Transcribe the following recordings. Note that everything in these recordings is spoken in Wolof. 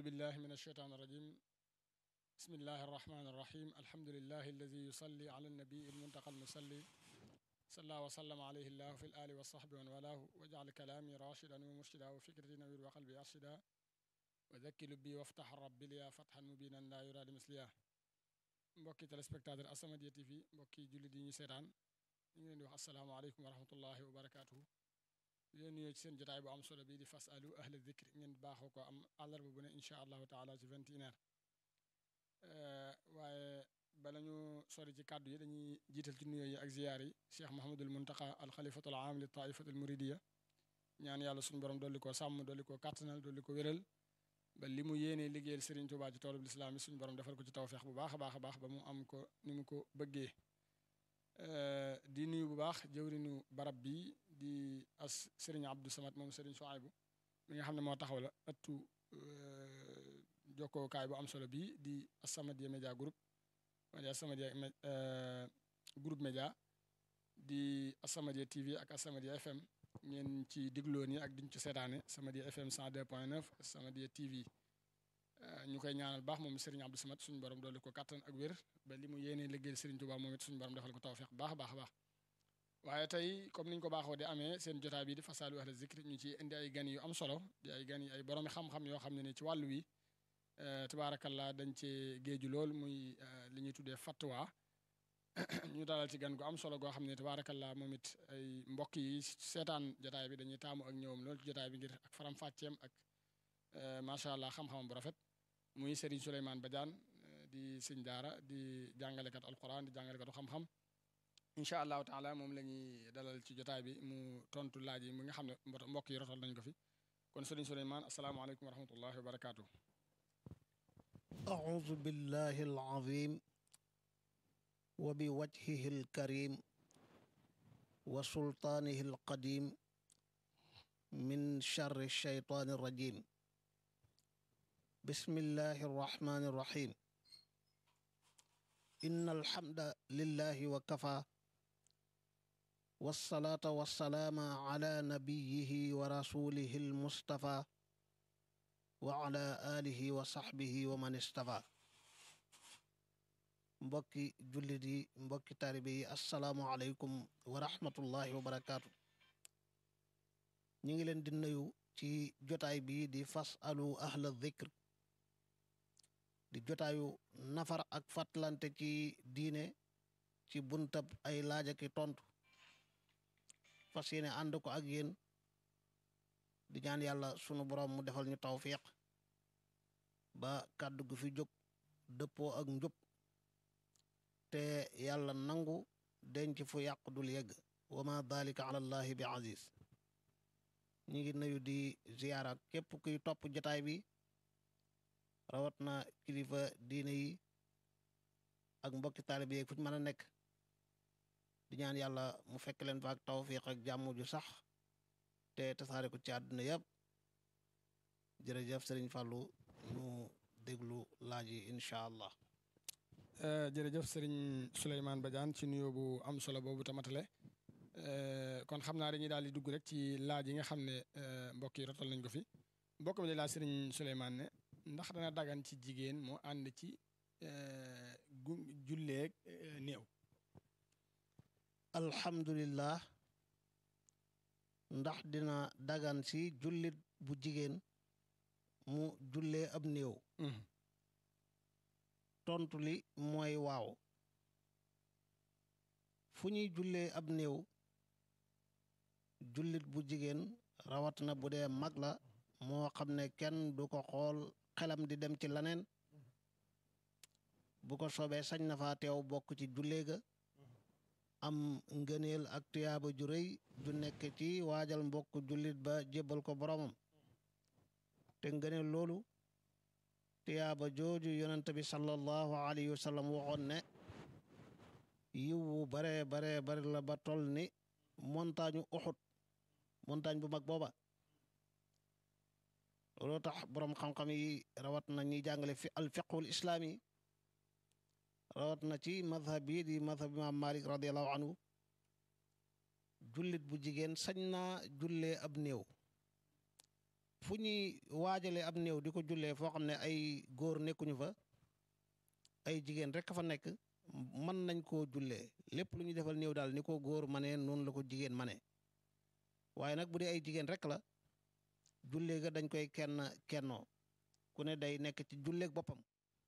بالله من الشيطان الرجيم بسم الله الرحمن الرحيم الحمد لله الذي يصلي على النبي المنتقى المصلي صلى وسلم عليه الله في الآل والصحب ومن والاه واجعل كلامي راشدا ومرشدا وفكرتي نوير وقلبي أرشدا وذكي لبي وافتح رب لي فتحا مبينا لا يراد مثليا mbokki téléspectateur As-Samadiyya TV mbokki jullit yi ñu seetaan ñu ngi leen di wax asalaamaaleykum wa rahmatullahi wa barakaatuhu di leen nuyoo ci seen jotaay bu am solo bii di fas alu ahla dikr ngeen baaxoo ko am àllarba bu ne incha allahu taala ci vingt et une heures waaye bala ñu sori ci kàddu yi dañuy jiital ci nuyoo yi ak ziyaar yi cheikh mahamadul muntaqa al xalifatul aam li taifatul muridiya ñaan yàlla suñu borom dolli ko sàmm dolli ko kàttanal dolli ko wéral ba li mu yéenee liggéeyal Serigne Touba ci toolub lislaam yi suñu borom defal ko ci tawfeex bu baax a baax a baax ba mu am ko ni mu ko bëggee di nuyu bu baax jëwrinu barab bi di as Serigne Abdou Samad moom Serigne Souaibou mi nga xam ne moo taxaw la ëttu jokkookaay bu am solo bii di As-Samadiyya Média Group wala As-Samadiyya groupe média di As-Samadiyya TV ak As-Samadiyya FM ngeen ci digloo nii ak diñ ci seetaane As-Samadiyya FM 102.9 As-Samadiyya TV ñu koy ñaanal baax moom Serigne Abdou Samad suñu borom dolli ko kattan ak wér ba li mu yéenee liggéeyal Serigne Touba moom it suñu borom defal ko tawfeex baax a baax a baax waaye tey comme niñ ko baaxoo di amee seen jotaay bi di fasaalu ahla zikri ñu ci indi ay gan yu am solo di ay gan yi ay boroomi xam-xam yoo xam ne ni ci wàllu wi tabaarakallah dañ cee géeju lool muy li ñuy tuddee fatwa ñu dalal ci gan gu am solo goo xam ne tabaarakallah moom it ay mbokk yi seetaan jotaay bi dañuy taamu ak ñëwam lool ci jotaay bi ngir ak faram-fàcceem ak macha allah xam-xamam bu rafet muy Serigne Souleymane Badiane di sëñ daara di jàngalekat alquran di jàngalekatu xam-xam incha allahu taala moom la ñuy dalal ci jotaay bi mu tontu laaj yi mi nga xam ne mbokk yi rotal nañ ko fi kon Serigne Souleymane asalaamaaleykum wa rahmatullahi wa barakaatu. أعوذ بالله العظيم وبوجهه الكريم وسلطانه القديم من شر الشيطان الرجيم بسم الله الرحمن الرحيم إن الحمد لله وكفى والصلاة والسلام على نبيه ورسوله المصطفى وعلى آله وصحبه ومن استفى mbokki jullit yi mbokki taalibe yi asalaamualeykum wa rahmatullahi wa barakaatu ñu ngi leen di nuyu ci jotaay bi di fas alu ahla dhikr di jotaayu nafar ak fàttalante ci diine ci buntab ay laaj ak tontu fas yéene ànd ko ak yéen di ñaan yàlla sunu borom mu defal ñu tawfiq ba kàddu gu fi jóg dëppoo ak njub te yàlla nangu denc fu yàq dul yegg wa ma dalika ala allahi bi aziz ñi ngi nuyu di ziyaara képp kuy topp jotaay bi rawat na kilifa diine yi ak mbokki taalibe yi fu ñu mën a nekk di ñaan yàlla mu fekk leen fa ak tawfiq ak jàmm ju sax te tasaare ko ci àdduna yëpp jërëjëf sëriñ Fallou ñu déglu laaj yi incha allah jërëjëf sëriñ Souleymane Badiane ci nuyoo bu am solo boobu tamatale kon xam naa dañuy daal di dugg rek ci laaj yi nga xam ne mbokk yi rotal nañ ko fi mbokk mi di laaj sëriñ Souleymane ne ndax dana dagan ci jigéen moo ànd ci gu julleeg néew alhamdulillah ndax dina dagan si jullit bu jigéen mu jullee ab néew tontu li mooy waaw fu ñuy jullee ab néew jullit bu jigéen rawat na bu dee mag la moo xam ne kenn du ko xool xelam di dem ci laneen bu ko soobee sañ na faa teew bokk ci jullee ga am ngëneel ak tuyaaba ju rëy ju nekk ci waajal mbokk jullit ba jébbal ko boromam te ngëneel loolu tuyaaba jooju yonent bi sallallahu alayhi wa sallam waxoon ne yiwu bare bare bare la ba toll ni montagne uxut montagne bu mag booba loolu tax boroom xam-xam yi rawat na ñuy jàngale fi al fiqhul islaami rawat na ci madhab bi di madhab imaam malik radiallahu anhu jullit bu jigéen sañ naa jullee ab néew fu ñuy waajalee ab néew di ko jullee foo xam ne ay góor nekkuñu fa ay jigéen rek fa nekk mën nañ koo jullee lépp lu ñuy defal néew daal ni ko góor manee noonu la ko jigéen manee waaye nag bu dee ay jigéen rek la jullee ga dañ koy kenn kennoo ku ne day nekk ci julleeg boppam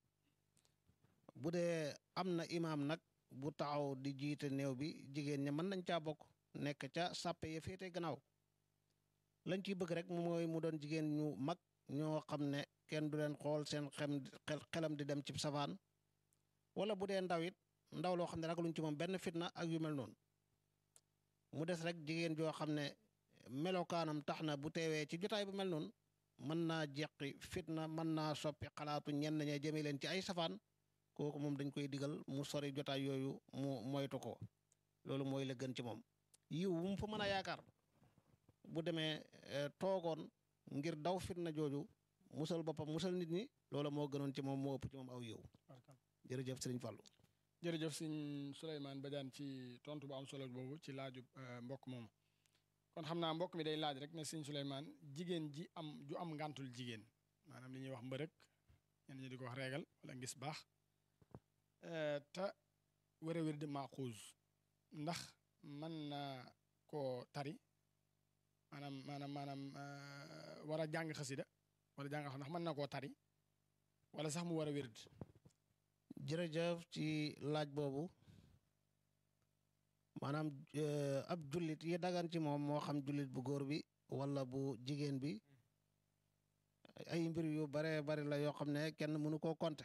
bu dee am na imaam nag bu taxaw di jiite néew bi jigéen ña mën nañ caa bokk nekk ca sàppe ya féete gannaaw lañ ciy bëgg rek mooy mu doon jigéen ñu mag ñoo xam ne kenn du leen xool seen xem xelam di dem ci safaan wala bu dee ndaw it ndaw loo xam ne ragaluñ ci moom benn fitna ak yu mel noonu mu des rek jigéen joo xam ne melokaanam tax na bu teewee ci jotaay bu mel noonu mën naa jeqi fitna mën naa soppi xalaatu ñenn ña jëme leen ci ay safaan kooku moom dañ koy digal mu sori jotaay yooyu mu moytu ko loolu mooy la gën ci moom yiw bu mu fa mën a yaakaar bu demee toogoon ngir daw fitna jooju musal boppam musal nit ñi loola moo gënoon ci moom moo ëpp ci moom aw yiw jërëjëf sëriñ Fallou jërëjëf sëñ Souleymane Badiane ci tontu bu am solo boobu ci laaju mbokk moom kon xam naa mbokk mi day laaj rek ne sëñ Souleymane jigéen ji am ju am ngàntul jigéen maanaam li ñuy wax mbërëk ñenn ñi di ko wax reegal wala ngis baax te wér a wér di maaxuus ndax mën na koo tari maanaam maanaam maanaam war a jàng xasida wala jàng xam ndax mën na koo tari wala sax mu war a wér jërëjëf ci laaj boobu maanaam ab jullit yi dagan ci moom moo xam jullit bu góor bi wala bu jigéen bi ay mbir yu bare bari la yoo xam ne kenn mënu koo compter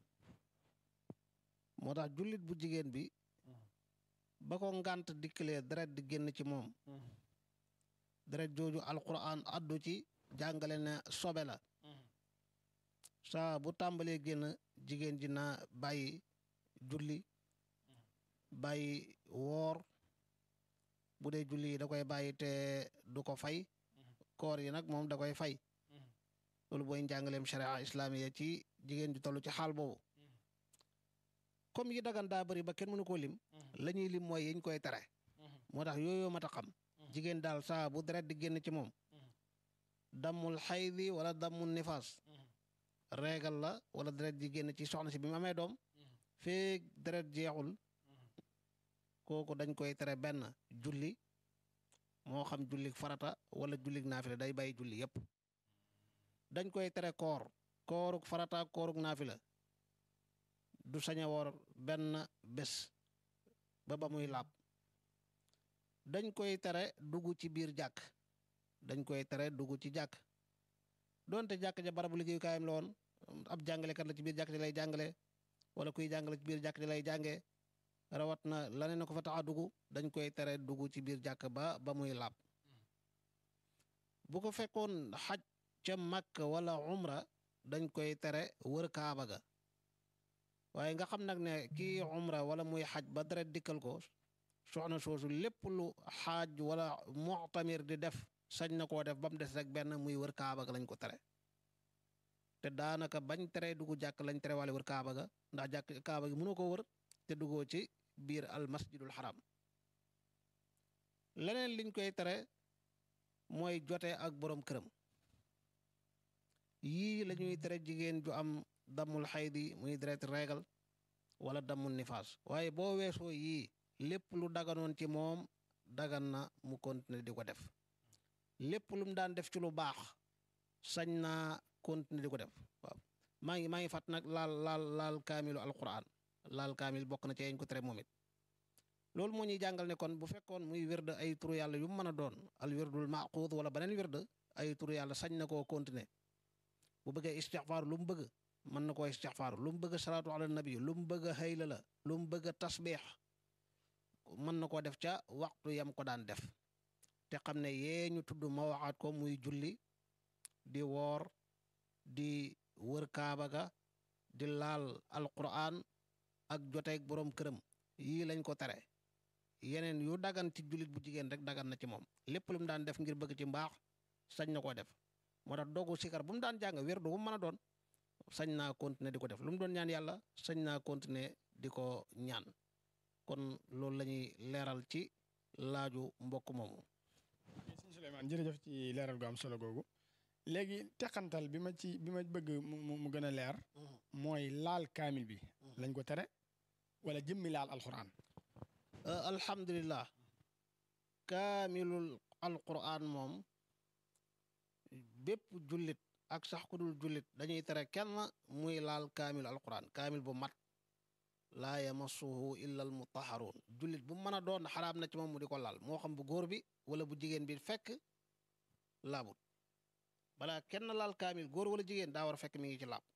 moo tax jullit bu jigéen bi ba ko ngànt dikkalee deret di génn ci moom deret jooju alquran addu ci jàngale ne sobe la saa bu tàmbalee génn jigéen ji na bàyyi julli bàyyi woor bu dee julli yi da koy bàyyi te du ko fay koor yi nag moom da koy fay loolu booy njàngaleem sharia islamiya ci jigéen ju toll ci xaal boobu comme yi dagan daa bëri ba kenn mënu koo lim la ñuy lim mooy yiñ koy tere moo tax yooyu mat a xam jigéen daal saa bu deret di génn ci moom dammul xaydi wala dammul nifaas reegal la wala deret ji génn ci soxna si bi mu amee doom feek deret jeexul kooku dañ koy tere benn julli moo xam jullik farata wala jullik naafila day bàyyi julli yépp dañ koy tere koor kooruk farata kooruk naafila du sañ a woor benn bés ba ba muy laab dañ koy tere dugg ci biir jàkk dañ koy tere dugg ci jàkk doonte jàkk ja barabu liggéeyukaayam la woon ab jàngalekat la ci biir jàkk ji lay jàngale wala kuy jàngale ci biir jàkk ji lay jàngee rawat na laneen na ko fa tax a dugg dañ koy tere dugg ci biir jàkk ba ba muy laab bu ko fekkoon xaj ca màkk wala umra dañ koy tere wër kaaba ga waaye nga xam nag ne kii umra wala muy xaj ba deret dikkal ko soxna soosu lépp lu xaaj wala muctamir di def sañ na koo def ba mu des rek benn muy wër kaaba ga lañ ko tere te daanaka bañ tere dugg jàkk lañ tere wala wër kaaba ga ndax jàkk kaaba gi mënoo ko wër te duggoo ci biir al masjidul xaram leneen liñ koy tere mooy jote ak boroom këram yii la ñuy tere jigéen ju am dammul xaydi muy deret reegal wala dammul nifaas waaye boo weesoo yii lépp lu daganoon ci moom dagan na mu continuer di ko def lépp lu mu daan def ci lu baax sañ naa continuer di ko def waaw maa ngi maa ngi fàtt nag laal laal laal kaamilu alquran laal kaamil bokk na ci yañ ko tere moom it loolu moo ñuy jàngal ne kon bu fekkoon muy wérd ay turu yàlla yu mu mën a doon al wirdul maquud wala beneen wérd ay turu yàlla sañ na koo continuer bu bëggee istixfaar lu mu bëgg mën na koo istixfaar lu mu bëgg salaatu ala nabi lu mu bëgg hayla la lu mu bëgg tasbiix mën na koo def ca waxtu yam ko daan def te xam ne yee ñu tudd ma waxaat ko muy julli di woor di wër kaaba ga di laal alquran ak joteeg boroom këram yii lañ ko tere yeneen yu dagan ci jullit bu jigéen rek dagan na ci moom lépp lu mu daan def ngir bëgg ci mbaax sañ na koo def moo tax dogu sikar bu mu daan jàng wér du mu mën a doon sañ naa continuer di ko def lu mu doon ñaan yàlla sañ naa continuer di ko ñaan kon loolu la ñuy leeral ci laaju mbokk moomu. sëñ Souleymane jërëjëf ci leeral gu am solo googu léegi teqantal bi ma ci bi ma bëgg mu mu mu gën a leer mooy laal kaamil bi lañ ko tere wala jëmmi laal alxuraan alhamdulillah kaamilul alquran moom bépp jullit ak sax ku dul jullit dañuy tere kenn muy laal kaamil alquran kaamil bu mat laa yamassuhu illa al mutaharuun jullit bu mën a doon xaraam na ci moom mu di ko laal moo xam bu góor bi wala bu jigéen bi fekk laabut balaa kenn laal kaamil góor wala jigéen daa war a fekk mi ngi ci laab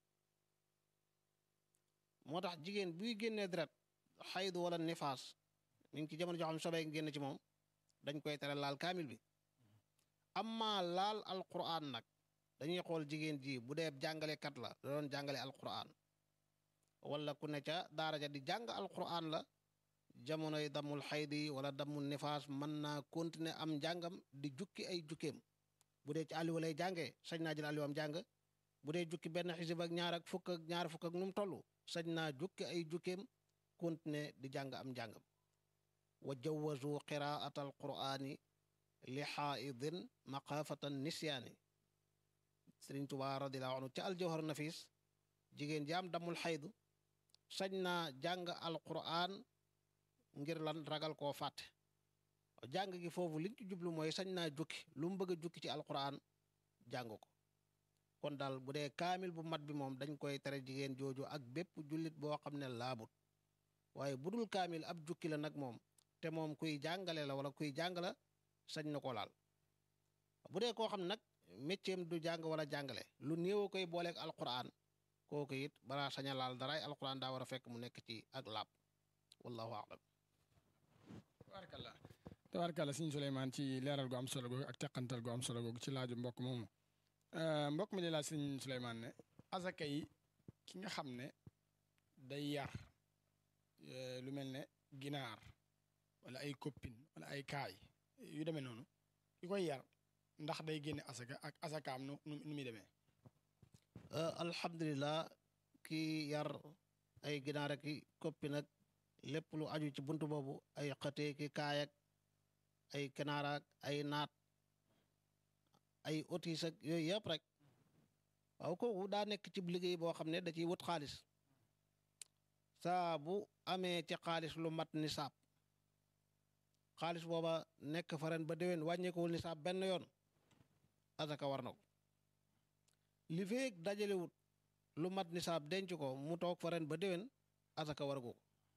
moo tax jigéen buy génnee deret xaydu wala nifaas mi ngi ci jamono joo xam ne sobee génn ci moom dañ koy tere laal kaamil bi amma laal alquran nag dañuy xool jigéen ji bu dee jàngalekat la da doon jàngale alquran wala ku ne ca daara ja di jàng alquran la jamonoy damul xaydi wala damul nifaas mën naa continuer am njàngam di jukki ay jukkeem bu dee ci àlliwa lay jàngee sañ naa jël àlliwam jàng bu dee jukki benn xisib ak ñaar ak fukk ak ñaar fukk ak nu mu toll sañ naa jukki ay jukkeem continuer di jàng am njàngam wa jawazu qiraata alqurani li xaaidin maqaafatan nisyaani sëriñ Tuubaa radiallahu anhu ca aljawhar nafis jigéen jaam damul xaydu sañ naa jàng alquran ngir lan ragal koo fàtte jàng gi foofu liñ ci jublu mooy sañ naa jukki lu mu bëgg a jukki ci alquran jàng ko kon daal bu dee kaamil bu mat bi moom dañ koy tere jigéen jooju ak bépp jullit boo xam ne laabut waaye bu dul kaamil ab jukki la nag moom te moom kuy jàngale la wala kuy jàng la sañ na ko laal bu dee koo xam ne nag mécceem du jàng wala jàngale lu néew koy booleeg alquran kooku it balaa sañ a laal daraay alquran daa war a fekk mu nekk ci ak laab wallahu a'lam tabaarkalla tabaarkalla sëñ Souleymane ci leeral gu am solo googu ak teqantal gu am solo googu ci laaju mbokk moomu mbokk mi di laaj sëñ Souleymane ne azaka yi ki nga xam ne day yar lu mel ne ginaar wala ay koppin wala ay kaay yu demee noonu ki koy yar ndax day génne asaka ak asakaam nu nu muy demee alhamdulilah ki yar ay ginaar ak i koppi nag lépp lu aju ci buntu boobu ay xëtee ki kaay ak ay kanaar ak ay naat ay otis ak yooyu yëpp rek waaw kooku daa nekk ci liggéey boo xam ne da ciy wut xaalis saa bu amee ci xaalis lu mat nisaab xaalis booba nekk fa ren ba déwén wàññeekuwul nisaab benn yoon asaka war na ko li feeg dajalewut lu mat nisaab denc ko mu toog fa ren ba déwén asaka war ko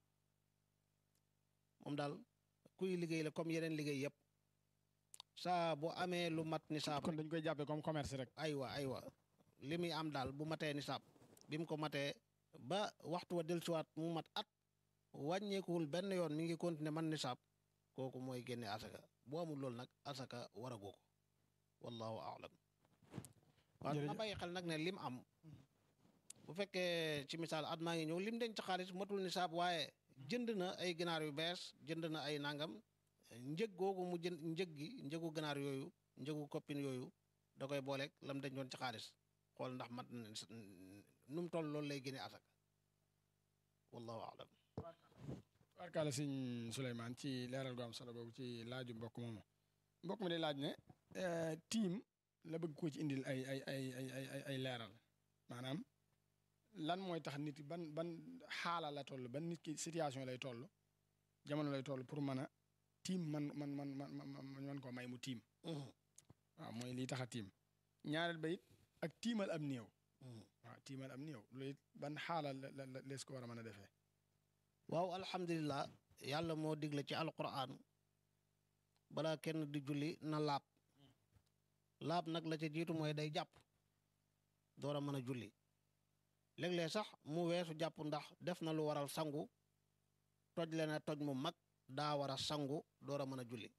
moom daal kuy liggéey la comme yeneen liggéey yëpp saa bu amee lu mat nisaab kon dañ koy jàppee comme commerce rek aywa aywa li muy am daal bu matee nisaab bi mu ko matee ba waxtu wa dellusiwaat mu mat at wàññeekuwul benn yoon mi ngi continuer man nisaab kooku mooy génne asaka bu amul loolu nag asaka waragoo ko wallahu aalam waaw na bàyyi xel nag ne lim am bu fekkee ci misaal at maa ngi ñëw lim denc xaalis matul nisaab waaye jënd na ay ginaar yu bees jënd na ay nangam njëg googu mu jënd njëg gi njëgu ginaar yooyu njëgu koppin yooyu da koy booleeg lam dencoon ci xaalis xool ndax mat na nu mu toll loolu lay génne asaka wallahu aalam barkaala sëñ Souleymane ci leeral gu am solo googu ci laaju mbokk moomu mbokk mi day laaj ne tiim la bëgg ko ci indil ay ay ay ay ay ay leeral maanaam lan mooy tax nit ban ban xaala la toll ban nit ki situation lay toll jamono lay toll pour mën a tiim man man man man man man koo may mu tiim waaw mooy lii tax a tiim ñaareel ba it ak tiimal am néew waaw tiimal am néew loolu it ban xaala la la lees ko war a mën a defee waaw alhamdulilah yàlla moo digle ci alquran balaa kenn di julli na laab laab nag la ca jiitu mooy day jàpp door a mën a julli léeg-léeg sax mu weesu jàpp ndax def na lu waral sangu toj le na toj mu mag daa war a sangu door a mën a julli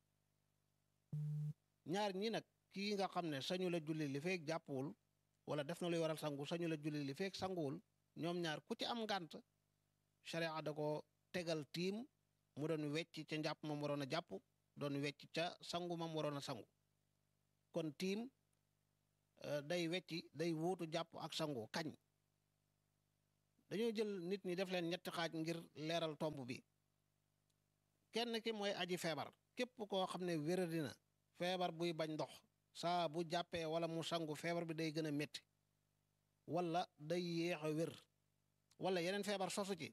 ñaar ñi nag kii nga xam ne sañu la julli li feek jàppuwul wala def na luy waral sangu sañu la julli li feek sanguwul ñoom ñaar ku ci am ngànt sharia da ko tegal tiim mu doon wecc ca njàpp mam waroon a jàpp doon wecc ca sangu mam waroon a sangu kon tiim day wecci day wuutu jàpp ak sangu kañ dañoo jël nit ñi def leen ñetti xaaj ngir leeral tomb bi kenn ki mooy aji feebar képp koo xam ne wéradi na feebar buy bañ ndox saa bu jàppee wala mu sangu feebar bi day gën a métti wala day yéex a wér wala yeneen feebar sosu ci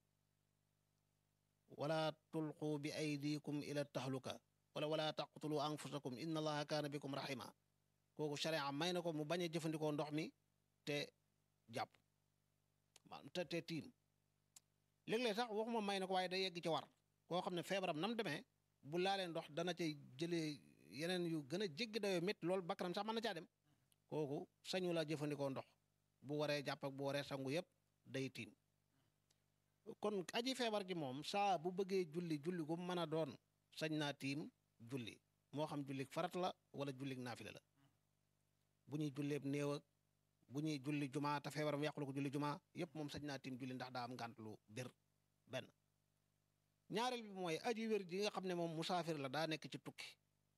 wala tulqu bi aydikum ila tahluka wala wala taqtulu anfusakum inna allaha kaana bikum rahima kooku sharia may na ko mu bañ a jëfandikoo ndox mi te jàpp te te tiim léeg-léeg sax waxuma may na ko waaye day yegg ci war koo xam ne feebaram nam demee bu laalee ndox dana cay jëlee yeneen yu gën a jéggi dayoo métti loolu bakkanam sax mën na caa dem kooku sañu la jëfandikoo ndox bu waree jàpp ak bu waree sangu yépp day tiim kon aji feebar ji moom saa bu bëggee julli julli gu mën a doon sañ naa tiim julli moo xam jullik farat la wala jullik naafila la bu ñuy julleeb néew ak bu ñuy julli jumaa te feebaram yàqulu ko julli jumaa yépp moom sañ naa tiim julli ndax daa am ngànt lu bir benn ñaareel bi mooy aji wér ji nga xam ne moom musaafir la daa nekk ci tukki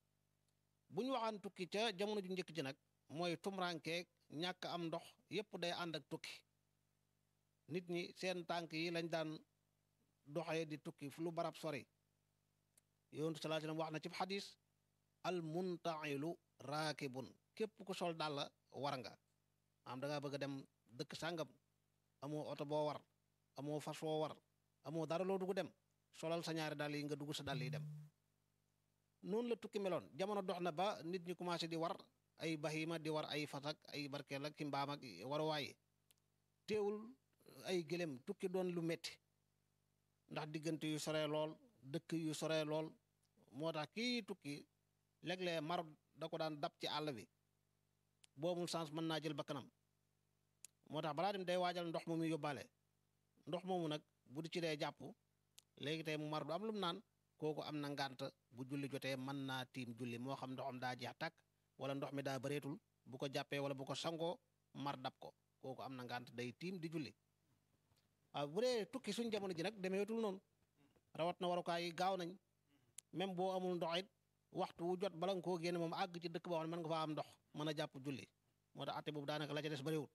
bu ñu waxaan tukki ca jamono ju njëkk ji nag mooy tumrankeeg ñàkk am ndox yépp day ànd ak tukki nit ñi seen tànk yi lañ daan doxee di tukki fu lu barab sori yonent sallallahu alayhi wasallam wax na ci xadis al muntailu raakibun képp ku sol dàll war nga am da ngaa bëgg a dem dëkk sàngam amoo oto boo war amoo fas foo war amoo dara loo dugg dem solal sa ñaari dàll yi nga dugg sa dàll yi dem noonu la tukki meloon jamono dox na ba nit ñi commencé di war ay bahima di war ay fas ak ay barkeel ak ki mbaam ak waruwaay teewul ay gëlem tukki doon lu metti ndax diggante yu sore lool dëkk yu sore lool moo tax kii tukki léeg-léeg mar da ko daan dab ci àll bi boobul sens mën naa jël bakkanam moo tax balaa dem day waajal ndox moomu yóbbaale ndox moomu nag bu di ci dee jàpp léegi tey mu mar du am lu mu naan kooku am na ngànt bu julli jotee mën naa tiim julli moo xam ndoxam daa jeex tàkk wala ndox mi daa bëreetul bu ko jàppee wala bu ko sangoo mar dab ko kooku am na ngànt day tiim di julli waaw bu dee tukki suñ jamono ji nag demeetul noonu rawat na warukaay yi gaaw nañ même boo amul ndox it waxtu wu jot bala nga koo génne moom àgg ci dëkk boo xam ne mën nga faa am ndox mën a jàpp julli moo tax atte boobu daanaka la ca des bariwul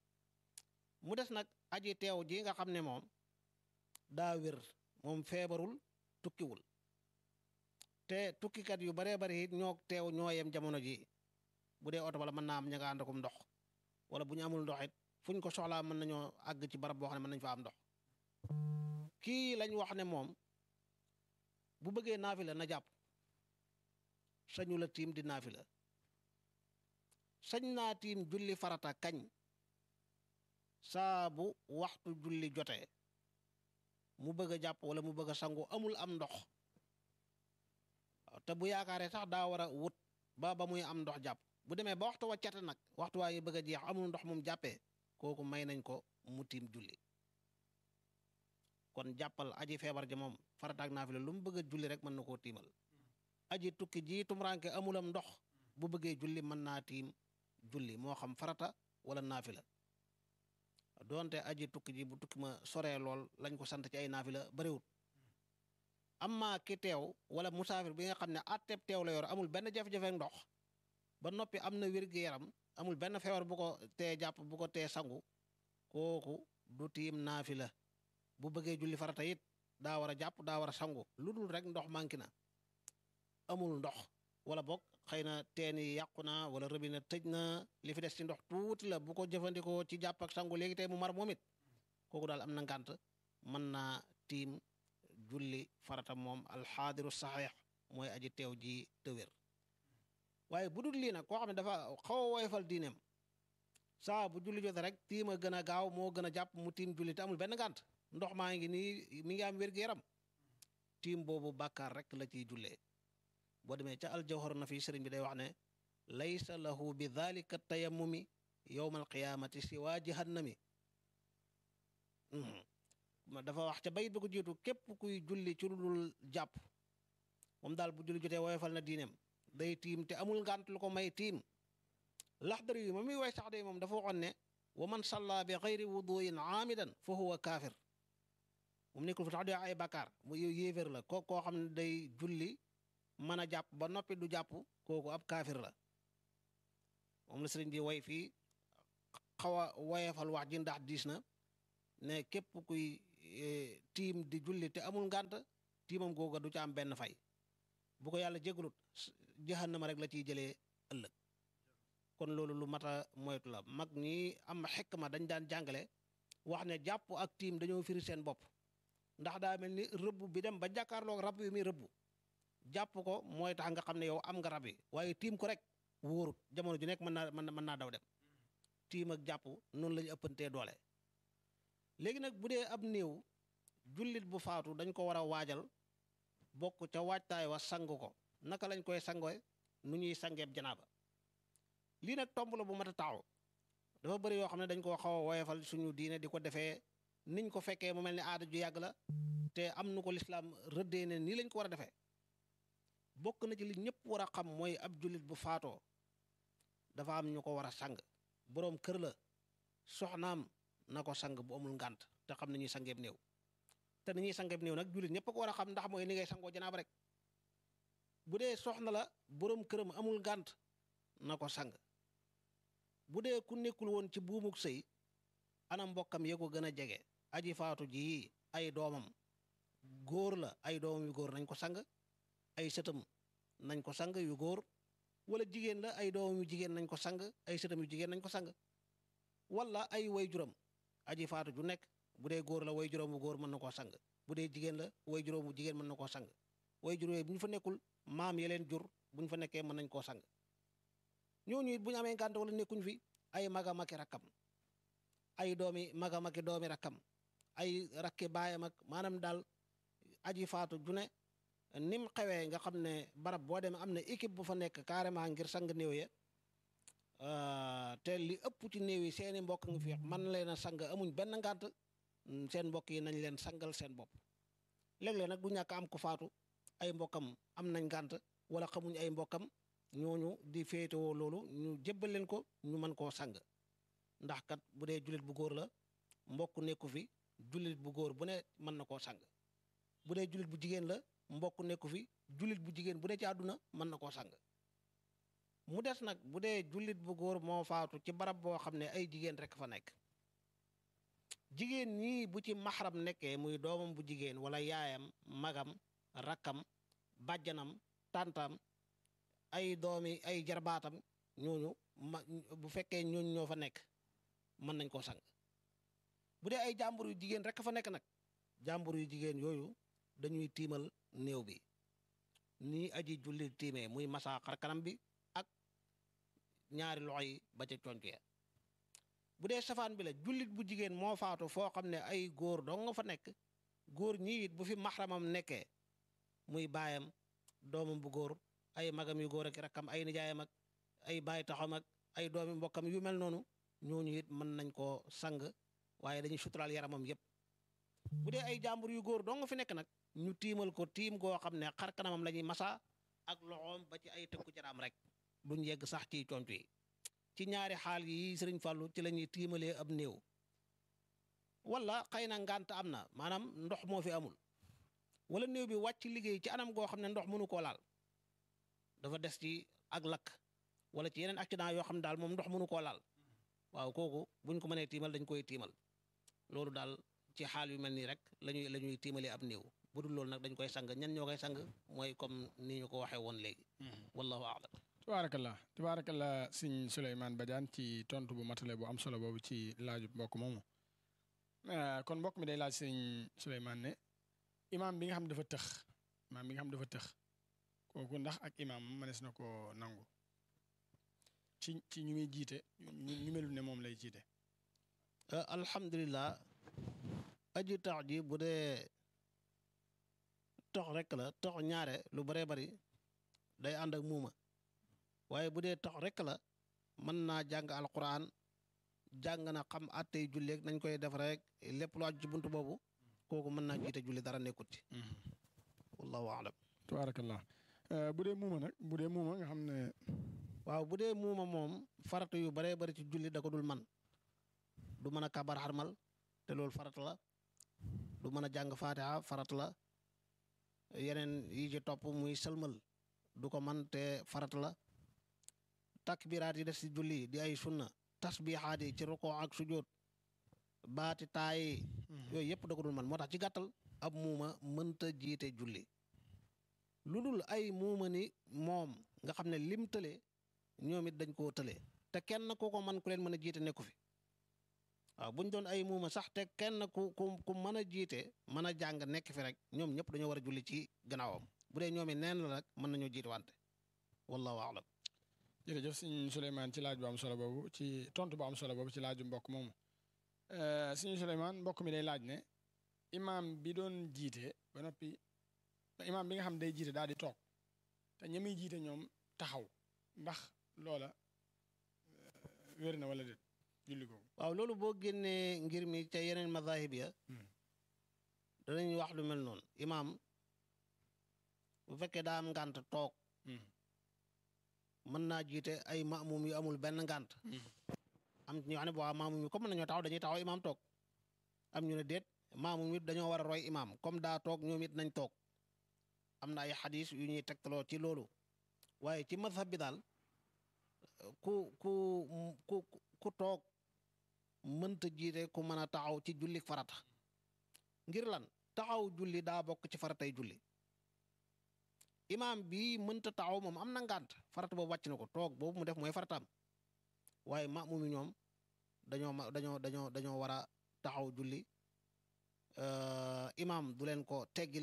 mu des nag aji teew ji nga xam ne moom daa wér moom feebarul tukkiwul te tukkikat yu baree bari it ñoo teew ñoo yem jamono ji bu dee oto bala mën naa am ña nga ànd akum ndox wala bu ñu amul ndox it fu ñu ko soxlaa mën nañoo àgg ci barab boo xam ne mën nañu fa am ndox kii lañ wax ne moom bu bëggee naafila na jàpp sañu la tiim di naafila sañ naa tiim julli farata kañ saa bu waxtu julli jotee mu bëgg a jàpp wala mu bëgg a sangu amul am ndox te bu yaakaaree sax daa war a wut ba ba muy am ndox jàpp bu demee ba waxtu waccate nag waxtu waa yi bëgg a jeex amul ndox moom jàppee kooku may nañ ko mu tiim julli kon jàppal aji feebar ji moom farataak naafila lu mu bëgg a julli rek mën na koo tiimal aji tukki ji tumuraanke amulam ndox bu bëggee julli mën naa tiim julli moo xam farata wala naafila doonte aji tukki ji bu tukki ma soree lool lañ ko sant ci ay naafila bariwut amma ki teew wala musaafir bi nga xam ne atteb teew la yor amul benn jafe-jafe ndox ba noppi am na wér-gu-yaram amul benn feebar bu ko tee jàpp bu ko tee sangu kooku du tiim naafila bu bëggee julli farata it daa war a jàpp daa war a sangu lu dul rek ndox manqué na amul ndox wala boog xëy na teen yi yàqu na wala robinet tëj na li fi des ci ndox tuuti la bu ko jëfandikoo ci jàpp ak sangu léegi tey mu mar moom it kooku daal am na ngànt mën naa tiim julli farata moom alxaadiru saxiix mooy aji teew ji tëwér waaye bu dul lii nag koo xam ne dafa xaw a woyofal diineem saa bu julli jote rek tiim a gën a gaaw moo gën a jàpp mu tiim julli te amul benn ngànt ndox maa ngi nii mi ngi am wér-gu-yaram tiim boobu bàkkaar rek la ciy jullee boo demee ca aljawhar na fi sëriñ bi day wax ne laysa lahu bi dhalika tayammumi yowma alqiyaamati siwa jahannami dafa wax ca bayit bi ko jiitu képp kuy julli ci lu dul jàpp moom daal bu julli jotee woyofal na diineem day tiim te amul ngànt lu ko may tiim laxdari yi ma muy way sax day moom dafa waxoon ne wa man salla bi xayri wuduin aamidan fa huwa kaafir moom nekkul fi tax di ay bakkaar mu yéeféer la ko koo xam ne day julli mën a jàpp ba noppi du jàpp kooku ab kaafir la moom la sëriñ bi way fii xaw a woyefal wax ji ndax diis na ne képp kuy tiim di julli te amul ngànt tiimam googa du ca am benn fay bu ko yàlla jégalut jahannama rek la ciy jëlee ëllëg kon loolu lu mat a moytu la mag ñi am xikma dañ daan jàngale wax ne jàpp ak tiim dañoo firi seen bopp ndax daa mel ni rëbb bi dem ba jàkkaarloog rab yi muy rëbb jàpp ko mooy tax nga xam ne yow am nga rab yi waaye tiim ko rek wóorut jamono ju nekk mën naa mën naa daw dem tiim ak jàpp noonu la ñu ëppantee doole léegi nag bu dee ab néew jullit bu faatu dañ ko war a waajal bokk ca waajtaay wa sang ko naka lañ koy sangoy nu ñuy sangeeb janaaba lii nag tomb la bu mat a taxaw dafa bëri yoo xam ne dañ koo xaw a woyefal suñu diine di ko defee niñ ko fekkee mu mel ni aada ju yàgg la te am nu ko lislaam rëddee ne nii lañ ko war a defee bokk na ci li ñëpp war a xam mooy ab jullit bu faatoo dafa am ñu ko war a sang boroom kër la soxnaam na ko sang bu amul ngànt te xam ne ñuy sangeeb néew te ni ñuy sangeeb néew nag jullit ñëpp ko war a xam ndax mooy ni ngay sangoo janaaba rek bu dee soxna la boroom këram amul ngànt na ko sang bu dee ku nekkul woon ci buumuk sëy ana mbokkam yee ko gën a jege aji faatu ji ay doomam góor la ay doomam yu góor nañ ko sang ay sëtam nañ ko sang yu góor wala jigéen la ay doomam yu jigéen nañ ko sang ay sëtam yu jigéen nañ ko sang wala ay way juram aji faatu ju nekk bu dee góor la way juróom bu góor mën na koo sang bu dee jigéen la way juróom bu jigéen mën na koo sang way juróom bu ñu fa nekkul maam ya leen jur bu ñu fa nekkee mën nañ koo sang ñooñu it bu ñu amee ngànt wala nekkuñ fi ay maga maki rakkam ay doomi maga maki doomi rakkam ay rakki baayam ak maanaam daal aji faatu ju ne nim xewee nga xam ne barab boo demee am na équipe bu fa nekk carrément ngir sang néew ya te li ëpp ci néew yi seeni mbokk nga fi man leen a sang amuñ benn ngànt seen mbokk yi nañ leen sangal seen bopp léeg-léeg nag du ñàkk am ku faatu ay mbokkam am nañ ngànt wala xamuñ ay mbokkam ñooñu di féetewoo loolu ñu jébbal leen ko ñu mën koo sang ndax kat bu dee jullit bu góor la mbokk nekku fi jullit bu góor bu ne mën na koo sang bu dee jullit bu jigéen la mbokk nekku fi jullit bu jigéen bu ne ci àdduna mën na koo sang mu des nag bu dee jullit bu góor moo faatu ci barab boo xam ne ay jigéen rek fa nekk jigéen ñii bu ci maxaram nekkee muy doomam bu jigéen wala yaayam magam rakkam bàjjanam tàntam ay doomi ay jarbaatam ñooñu ma bu fekkee ñooñu ñoo fa nekk mën nañ koo sang bu dee ay jàmbur yu jigéen rek fa nekk nag jàmbur yu jigéen yooyu dañuy tiimal néew bi nii aji julli tiimee muy masaa xar kanam bi ak ñaari loxo yi ba ca conc ya bu dee safaan bi la jullit bu jigéen moo faatu foo xam ne ay góor dong nga fa nekk góor ñi it bu fi maxramam nekkee muy baayam doomam bu góor ay magam yu góor ak rakkam ay nijaayam ak ay baay taxam ak ay doomi mbokkam yu mel noonu ñooñu it mën nañ koo sang waaye dañuy suturaal yaramam yépp bu dee ay jàmbur yu góor dong nga fi nekk nag ñu tiimal ko tiim goo xam ne xar kanamam la ñuy masa ak loxoom ba ci ay tënku jaraam rek duñ yegg sax ci conc yi ci ñaari xaal yi sëriñ Fàllu ci la ñuy tiimalee ab néew wala xëy na ngànt am na maanaam ndox moo fi amul wala néew bi wàcc liggéey ci anam goo xam ne ndox mënu koo laal dafa des ci ak lakk wala ci yeneen accident yoo xam ne daal moom ndox mënu koo laal waaw kooku buñ ko mënee tiimal dañ koy tiimal loolu daal ci xaal yu mel nii rek lañuy la ñuy tiimalee ab néew bu dul loolu nag dañ koy sang ñan ñoo koy sang mooy comme ni ñu ko waxee woon léegi wallahu aalam tabaarakallah tabaarakallah sëñ Souleymane Badiane ci tontu bu matale bu am solo boobu ci laaju mbokk moomu kon mbokk mi day laaj sëñ Souleymane ne imaam bi nga xam dafa tëx imaam bi nga xam dafa tëx kooku ndax ak imaam mënees na koo nangu ci ci ñu muy jiite ñu melul ne moom lay jiite alhamdulilah aji tax ji bu dee tox rek la tox ñaare lu baree bari day ànd ak muuma waaye bu dee tox rek la mën naa jàng alquran jàng na xam attey julleeg nañ koy def rek lépp lu aju ci buntu boobu kooku mën naa jiite julli dara nekkut ci wallahu alam tabaarakallah bu dee muuma nag bu dee muuma nga xam ne waaw bu dee muuma moom farata yu baree bari ci julli da ko dul man du mën a kabar xarmal te loolu farata la du mën a jàng faatiha farata la yeneen yi ci topp muy sëlmal du ko man te farata la takbiraat yi des ci julli di ay sunna tasbihaat yi ci rukoo ak sujjóot baati taayi yooyu yëpp da ko dul man moo tax ci gàttal ab muuma mënta jiite julli lu dul ay muuma ni moom nga xam ne lim tële ñoom it dañ koo tële te kenn ku ko man ku leen mën a jiite nekku fi waaw bu ñu doon ay muuma sax te kenn ku ku ku mën a jiite mën a jàng nekk fi rek ñoom ñëpp dañoo war a julli ci gannaawam bu dee ñoom it neen la rek mën nañoo jiite wante wallahu aalam jërëjëf sëñ Souleymane ci laaj bu am solo boobu ci tontu bu am solo boobu ci laaju mbokk moomu sëñ Souleymane mbokk mi day laaj ne imaam bi doon jiite ba noppi imaam bi nga xam day jiite daal di toog te ña muy jiite ñoom taxaw ndax loola wér na wala déet julli googu waaw loolu boo génnee ngir mi ca yeneen mazahib ya danañ wax lu mel noonu imaam bu fekkee daa am ngànt toog mën naa jiite ay maamum yu amul benn ngànt am ñu xam ne boo maamum yi comme mën nañoo taxaw dañuy taxaw imaam toog am ñu ne déet maamum it dañoo war a roy imaam comme daa toog ñoom it nañ toog am na ay xadis yu ñuy tegtaloo ci loolu waaye ci mazhab bi daal ku ku ku ku toog mënta jiite ku mën a taxaw ci julli farata ngir lan taxaw julli daa bokk ci faratay julli imaam bi mënta taxaw moom am na ngànt farata boobu wàcc na ko toog boobu mu def mooy farataam waaye maamum yi ñoom dañoo ma dañoo dañoo dañoo war a taxaw julli imaam du leen ko teggil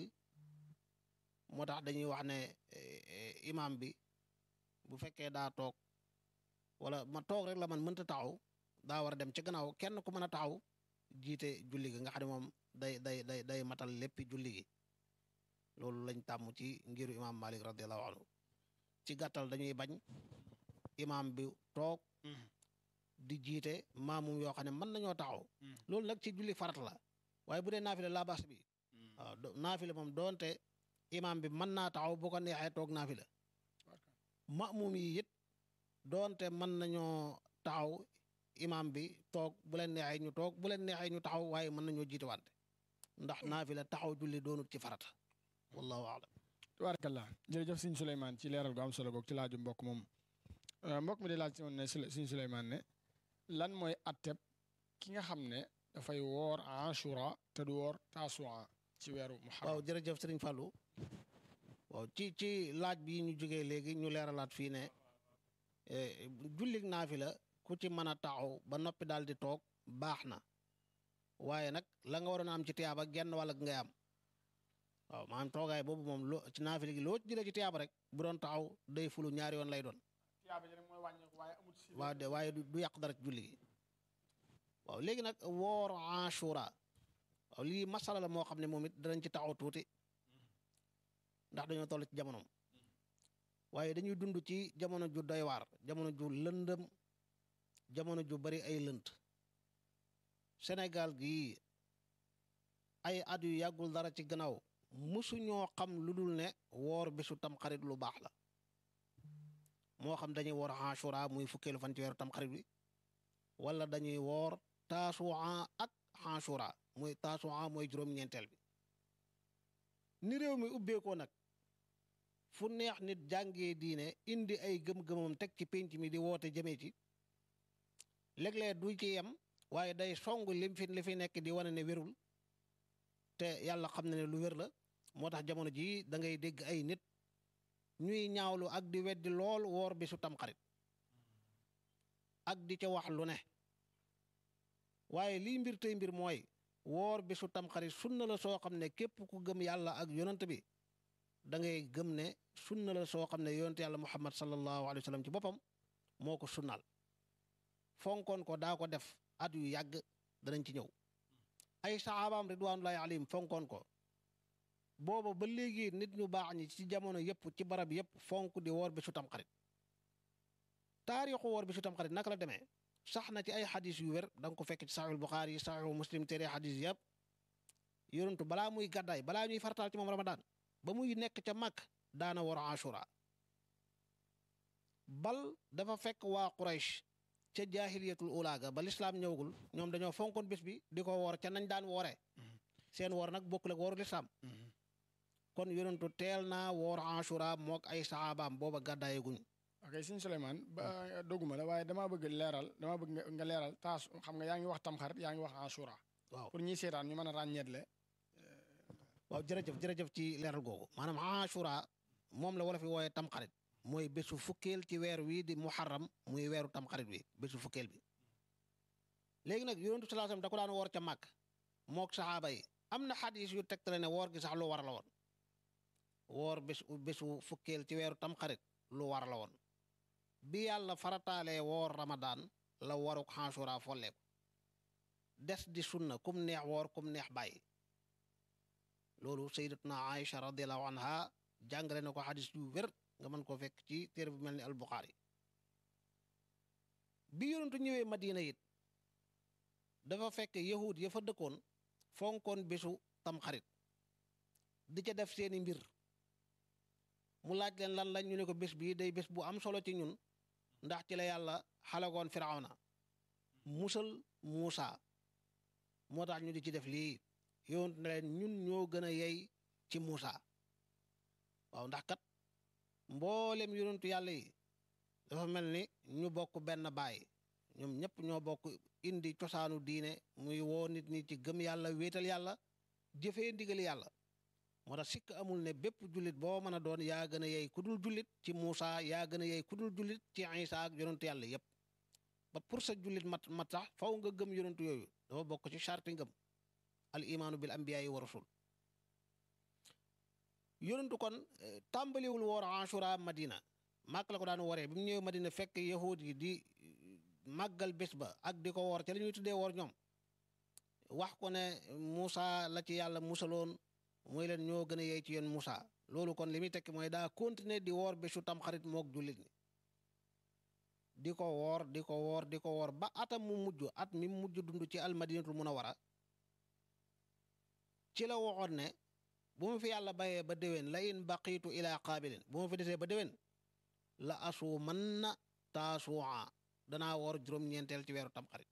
moo tax dañuy wax ne imaam bi bu fekkee daa toog wala ma toog rek la man mënta taxaw daa war a dem ci gannaaw kenn ku mën a taxaw jiite julli gi nga xam ne moom day day day day matal léppi julli gi loolu lañ tàmm ci ngiru imaam Malik radiallahu anhu ci gàttal dañuy bañ imaam bi toog di jiite maamum yoo xam ne mën nañoo taxaw loolu nag ci julli farat la waaye bu dee naafile laa bas bi waaw naafile moom doonte imaam bi mën naa taxaw bu ko neexee toog naafile maamum yi it doonte mën nañoo taxaw imaam bi toog bu leen neexee ñu toog bu leen neexee ñu taxaw waaye mën nañoo jiite wante ndax naafila taxaw julli doonut ci farata wallahu aalam tabarakallah jërëjëf sëñ Souleymane ci leeral gu am solo googu ci laaju mbokk moom mbokk mi di laaj si woon ne sëñ Souleymane ne lan mooy atteb ki nga xam ne dafay woor Ashura te du woor Tasua ci weeru muharram waaw jërëjëf sëriñ Fallou waaw ci ci laaj bi ñu jógee léegi ñu leeralaat fii ne jullig naafila ku ci mën a taxaw ba noppi daal di toog baax na waaye nag la nga waroon a am ci tiyaaba genn wàll ngay am waaw maanaam toogaay boobu moom loo ci naafila gi loo jëlee ci tiyaaba rek bu doon taxaw day fulu ñaari yoon lay doon waaw de waaye du yàq dara ci julli gi waaw léegi nag woor Ashura waaw lii masala la moo xam ne moom it danañ ci taxaw tuuti ndax dañoo toll ci jamonoom waaye dañuy dund ci jamono ju doy waar jamono ju lëndëm jamono ju bari ay lënt Sénégal gii ay at yu yàggul dara ci gannaaw musuñoo xam lu dul ne woor bisu tamxarit lu baax la moo xam dañuy woor Ashura muy fukkeelu fan ci weeru tamxarit bi wala dañuy woor Tasua ak Ashura muy Tasua mooy juróom-ñeenteel bi ni réew mi ubbeekoo nag fu neex nit jàngee diine indi ay gëm-gëmam teg ci pénc mi di woote jëmee ci léeg-léeg du ci yem waaye day song lim fi li fi nekk di wane ne wérul te yàlla xam na ne lu wér la moo tax jamono jii da ngay dégg ay nit ñuy ñaawlu ak di weddi lool woor bi su tamxarit ak di ca wax lu ne waaye lii mbir tey mbir mooy woor bi su tamxarit sunna la soo xam ne képp ku gëm yàlla ak yonant bi da ngay gëm ne sunna la soo xam ne yonent yàlla muhammad sallallahu alayhi wa sallam ci boppam moo ko sunnaal fonkoon ko daa ko def at yu yàgg danañ ci ñëw ay saxaabaam ridwanullahi alayhim fonkoon ko booba ba léegi nit ñu baax ñi ci jamono yëpp ci barab yëpp fonk di woor bi su tamxarit taarixu woor bi su tamxarit naka la demee sax na ci ay xadis yu wér da nga ko fekk ci saxiixul buxaari yi saxiixu muslim tere xadis yëpp yonentu balaa muy gàddaay balaa ñuy farataal ci moom ramadaan ba muy nekk ca màkk daana woor ashura bal dafa fekk waa quraysh ca jaahiliyatul ulaaga ba lislaam ñëwagul ñoom dañoo fonkoon bés bi di ko woor ca nañ daan wooree seen woor nag bokkul ak wooru lislaam kon yonentu teel naa woor ashura mook ay saxaabaam booba gàddaayeguñ ok sëñ Souleymane ba doguma la waaye damaa bëgg leeral damaa bëgg nga leeral taas xam nga yaa ngi wax tamxarit yaa ngi wax ashura waaw pour ñiy seetaan ñu mën a ràññeetle waaw jërëjëf jërëjëf ci leeral googu maanaam ashura moom la wala fi wooyee tamxarit mooy bésu fukkeel ci weer wi di muharram muy weeru tamxarit wi bésu fukkeel bi léegi nag yonentu sallallahu alayhi wasallam da ko daan woor ca màkk mook saxaaba yi am na xadis yu tegtale ne woor gi sax lu war la woon woor bésu bésu fukkeel ci weeru tamxarit lu war la woon bi yàlla farataalee woor ramadaan la waruk xansura folle ko des di sunna kum neex woor kum neex bàyyi loolu sayyidatuna Aïcha radiallahu anha jàngale na ko xadis yu wér nga mën koo fekk ci téere bu mel ni albuxaari bi yonentu ñëwee madina it dafa fekk yahud ya fa dëkkoon fonkoon bésu tamxarit di ca def seeni mbir mu laaj leen lan lañ ñu ne ko bés bii day bés bu am solo ci ñun ndax ci la yàlla xalagoon firawna musal Muusa moo tax ñu di ci def lii yonent ne leen ñun ñoo gën a yey ci Muusa waaw ndax kat mboolem yonentu yàlla yi dafa mel ni ñu bokk benn baay ñoom ñëpp ñoo bokk indi cosaanu diine muy woo nit ñi ci gëm yàlla wéetal yàlla jëfee ndigali yàlla moo tax sikk amul ne bépp jullit boo mën a doon yaa gën a yey ku dul jullit ci Muusa yaa gën a yey ku dul jullit ci Isa ak yonentu yàlla yépp ba pour sa jullit mat mat sax faw nga gëm yonentu yooyu dafa bokk ci charti ngëm al imaanu bil anbiyaai wa rasul yonentu kon tàmbaliwul woor Ashura Madina màkk la ko daan woree bi mu ñëwee Madina fekk yahud yi di màggal bés ba ak di ko woor ca la ñuy tuddee woor ñoom wax ko ne Muusa la ci yàlla musaloon mooy leen ñoo gën a yey ci yéen Muusa loolu kon li muy tekki mooy daa continuer di woor bésu tamxarit mook jullit ñi di ko woor di ko woor di ko woor ba atam mu mujj at mi mujj dund ci almadinatul munawara ci la waxoon ne bu ma fi yàlla bayee ba déwén la in baqiitu ila qaabilin bu ma fi desee ba déwén la asu man na taasuwaa danaa woor juróom-ñeenteel ci weeru tamxarit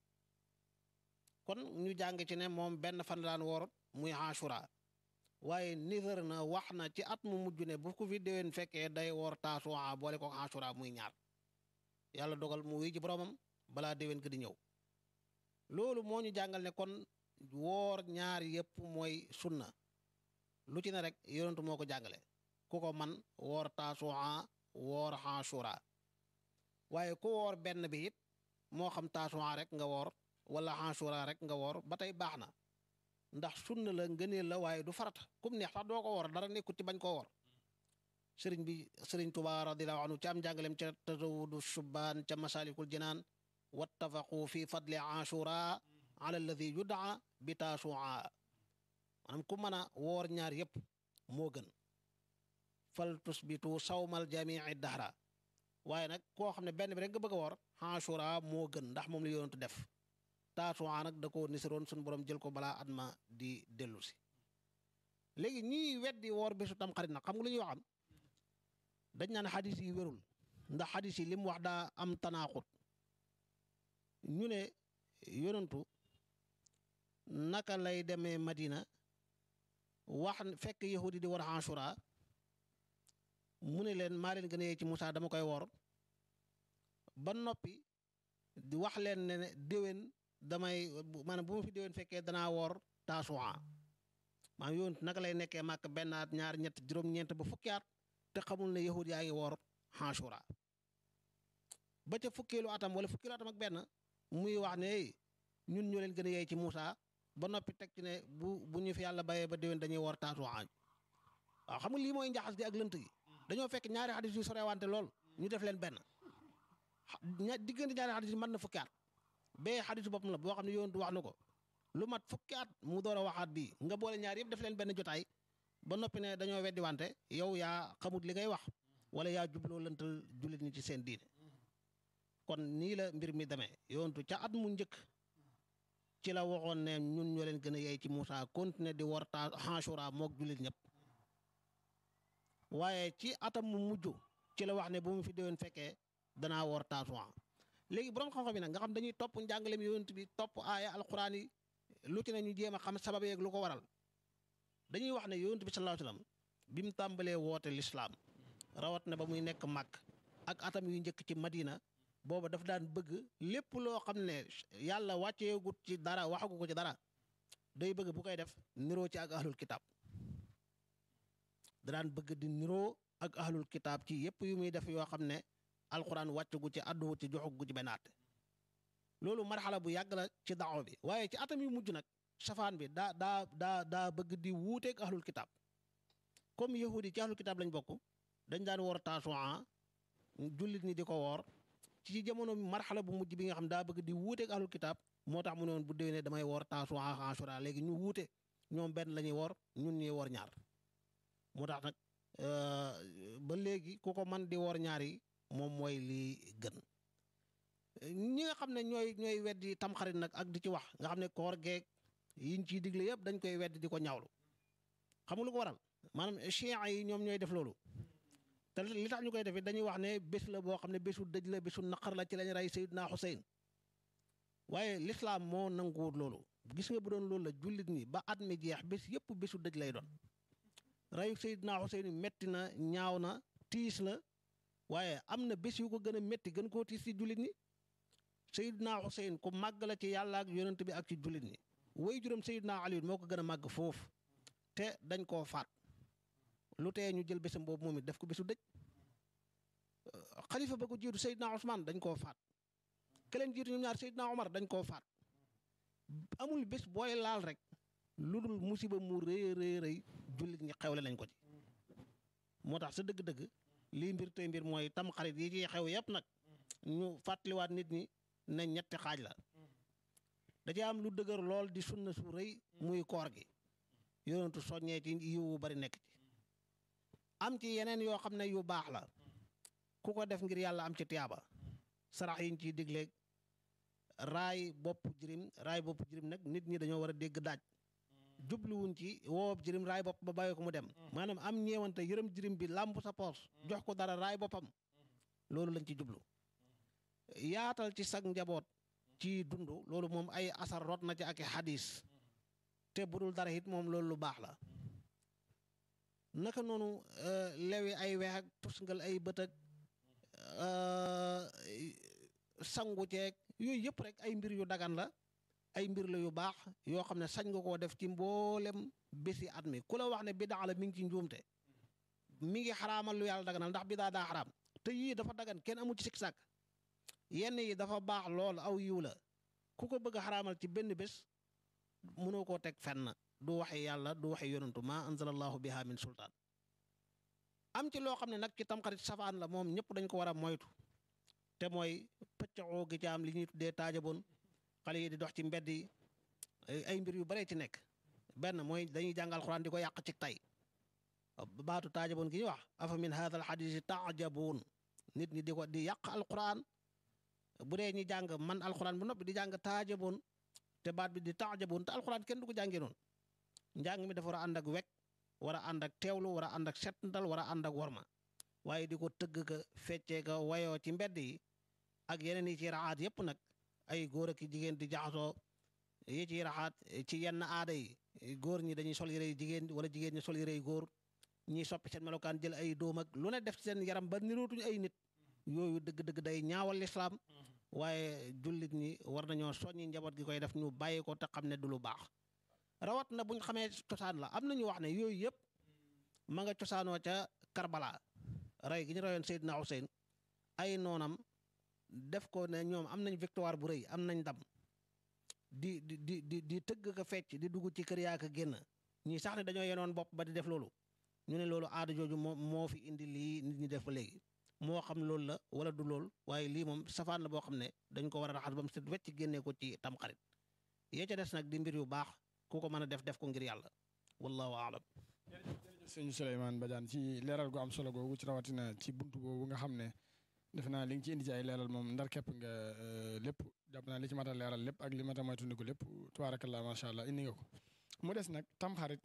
kon ñu jàng ci ne moom benn fan daan woor muy Ashura waaye nisër na wax na ci at mu mujj ne bu ko fi déwén fekkee day woor taasuwaa boole ko Ashura muy ñaar yàlla dogal mu wuy ci boromam balaa déwén ko di ñëw loolu moo ñu jàngal ne kon woor ñaar yépp mooy sunna lu ci ne rek yonentu moo ko jàngale ku ko man woor taasuwaa woor Ashura waaye ku woor benn bi it moo xam taasuwaa rek nga woor wala Ashura rek nga woor ba tey baax na ndax sunna la ngëneel la waaye du farata kum neex sax doo ko woor dara nekkut ci bañ koo woor sëriñ bi sëriñ Tuubaa radiyallaahu anhu ci am njàngalem ca tazawudu shubaan ca masalikul jinaan wattafaqu fi fadli Ashura ala alladi yudaa bi taasuwaa maanaam ku mën a woor ñaar yépp moo gën fal tusbitu sawmal jamii dahra waaye nag koo xam ne benn bi rek nga bëgg a woor Ashura moo gën ndax moom la yonentu def taasuwaa nag da ko nisiroon suñu borom jël ko balaa at ma di dellu si léegi ñii weddi woor bésu tam xarit nag xam nga lu ñuy waxam dañ naan xadis yi wérul ndax xadis yi li mu wax daa am tanaaxut ñu ne yonentu naka lay demee Madina wax fekk yahudi di war Ashura mu ne leen maa leen gën a yee ci Musaa dama koy wor ba noppi di wax leen ne déwén damay maanaam bu ma fi déwén fekkee danaa woor taasuwaa maanaam yoon naka lay nekkee màkk benn at ñaar ñett juróom-ñeent ba fukki at te xamul ne yahud yaa ngi woor Ashura ba ca fukkeelu atam wala fukkeelu atam ak benn muy wax ne ñun ñoo leen gën a yey ci Musaa ba noppi teg ci ne bu bu ñu fi yàlla bayee ba déwén dañuy woor taasuwaa waaw xam nga lii mooy njaxas gi ak lënt gi dañoo fekk ñaari xadis yu sorewante lool ñu def leen benn ña diggante ñaari xadis yi mën na fukki at bee xadisu boppam la boo xam ne yonentu wax na ko lu mat fukki at mu door a waxaat bii nga boole ñaar yëpp def leen benn jotaay ba noppi ne dañoo weddi wante yow yaa xamut li ngay wax wala yaa jubloo lëntal jullit ñi ci seen diine kon nii la mbir mi demee yonentu ca at mu njëkk ci la waxoon ne ñun ñoo leen gën a yey ci Moussa continuer di war ta Ashura mook jullit ñëpp waaye ci atam mu mujj ci la wax ne bu mu fi déwén fekkee danaa woor taasuwaa léegi borom xam-xam yi nag nga xam dañuy topp njàngaleem yonent bi topp aaya alquran yi lu ci ne ñu jéem a xam sabab yeeg lu ko waral dañuy wax ne yonent bi sallallahu alayhi wasallam bi mu tàmbalee woote lislaam rawat na ba muy nekk màkk ak atam yu njëkk ci madina booba daf daan bëgg lépp loo xam ne yàlla wàcceegut ci dara waxagu ko ci dara day bëgg bu koy def niroo ci ak ahlul kitab da daan bëgg di niroo ak ahlul kitaab ci yépp yu muy def yoo xam ne alquran wàccagu ci àdduwu ci joxagu ci benn àtte loolu marxala bu yàgg la ci daaw bi waaye ci atam yu mujj nag safaan bi daa daa daa daa bëgg di wuuteeg ahlul kitaab comme yahudi ci ahlul kitaab lañ bokk dañ daan woor taasuwaa jullit ñi di ko woor ci jamono marxala bu mujj bi nga xam daa bëgg di wuuteeg ahlul kitaab moo tax mu ne woon bu déwénee damay woor taasuwaa ashura léegi ñu wuute ñoom benn la ñuy woor ñun ñuy woor ñaar moo tax nag ba léegi ku ko man di woor ñaar yi moom mooy li gën ñi nga xam ne ñooy ñooy weddi tamxarit nag ak di ci wax nga xam ne koor geeg yiñ ciy digle yëpp dañ koy weddi di ko ñaawlu xam nga lu ko waral maanaam chiites yi ñoom ñooy def loolu te li tax ñu koy def dañuy wax ne bés la boo xam ne bésu dëj la bésu naqar la ci lañ rey Seydina Xuseyn waaye lislaam moo nanguwut loolu gis nga bu doon loolu la jullit ñi ba at mi jeex bés yëpp bésu dëj lay doon reyu Seydina Xuseyn metti na ñaaw na tiis la waaye am na bés yu ko gën a métti gën koo tiis ci jullit ñi Seydina Xuseyn ku màgg la ci yàlla ak yonent bi ak ci jullit ñi way juróom Seydina Ali moo ko gën a màgg foofu te dañ koo faat lu tee ñu jël bésam boobu moom it def ko bésu dëj xalifa ba ko jiitu Seydina Ousmane dañ koo faat keleen jiitu ñoom ñaar Seydina Omar dañ koo faat amul bés booy laal rek lu dul musiba mu rëy rëy rëy jullit ñi xewle nañ ko ci moo tax sa dëgg-dëgg lii mbir tey mbir mooy tam xarit yi ciy xew yépp nag ñu fàttaliwaat nit ñi ne ñetti xaaj la da ci am lu dëgër lool di sunna su rëy muy koor gi yonentu soññee ci yiwu bari nekk ci am ci yeneen yoo xam ne yu baax la ku ko def ngir yàlla am ci tiyaaba sarax yiñ ciy digleeg raay bopp jirim raay bopp jirim nag nit ñi dañoo war a dégg daaj jubluwuñ ci woob jirim raay bopp ba bàyyi ko mu dem maanaam am ñeewante yërëm jirim bi làmb sa poos jox ko dara raay boppam loolu lañ ci jublu yaatal ci sag njaboot ci dund loolu moom ay asar rot na ci ak i xadis te budul dara it moom loolu lu baax la naka noonu lewi ay weex ak tusngal ay bët ak sangu ceeg yooyu yëpp rek ay mbir yu dagan la ay mbir la yu baax yoo xam ne sañ nga koo def ci mboolem bési at mi ku la wax ne bidaa la mi ngi ci njuumte mi ngi xaraamal lu yàlla daganal ndax bidaa daa xaraam te yii dafa dagan kenn amu ci sikk sàkk yenn yi dafa baax lool aw yiw la ku ko bëgg a xaraamal ci benn bés mënoo koo teg fenn du waxe yàlla du waxe yonantu ma anzalallahu biha min sultaan am ci loo xam ne nag ci tamxarit safaan la moom ñëpp dañ ko war a moytu te mooy pëccoo gi ci am li ñuy tuddee taajaboon xale yi di dox ci mbedd yi ay mbir yu bare ci nekk benn mooy dañuy jàngal xuraan di ko yàq ci tay baatu taajaboon gi ñuy wax afa min hadha al hadisi taajaboon nit ñi di ko di yàq alquran bu dee ñi jàng man alquran bu noppi di jàng taajaboon te baat bi di taajaboon te alquran kenn du ko jàngee noonu njàng mi dafa war a ànd ak wekk war a ànd ak teewlu war a ànd ak settantal war a ànd ak worma waaye di ko tëgg ka feccee ka wayoo ci mbedd yi ak yeneen yi ci raxaat yépp nag ay góor ak jigéen di jaxasoo yi ci raxaat ci yenn aada yi góor ñi dañuy sol yére jigéen wala jigéen ñi sol yére góor ñiy soppi seen melokaan jël ay doom ak lu ne def seen yaram ba nirootuñu ay nit yooyu dëgg-dëgg day ñaawal lislaam waaye jullit ñi war nañoo soññi njaboot gi koy def ñu bàyyi ko te xam ne du lu baax rawat na buñ xamee cosaan la am nañu wax ne yooyu yëpp ma nga cosaanoo ca Karbala rey gi ñu reyoon Seydina Hussein ay noonam def ko ne ñoom am nañ victoire bu rëy am nañ ndam di di di di di tëgg ka fecc di dugg ci kër yaa ka génn ñii sax ne dañoo yenoon bopp ba di def loolu ñu ne loolu aada jooju moo moo fi indi lii nit ñi def ba léegi moo xam loolu la wala du lool waaye lii moom safaan la boo xam ne dañ ko war a raxas ba mu set wecc génnee ko ci tamxarit yee ca des nag di mbir yu baax ku ko mën a def def ko ngir yàlla wallahu aalam sëñ Souleymane Badiane ci leeral gu am solo googu ci rawatina ci buntu boobu nga xam ne defe naa li nga ci indi ci ay leeral moom ndar képp nga lépp jàpp naa li ci mat a leeral lépp ak li mat a moytandiku lépp tubaarakallah macha allah indi nga ko mu des nag tamxarit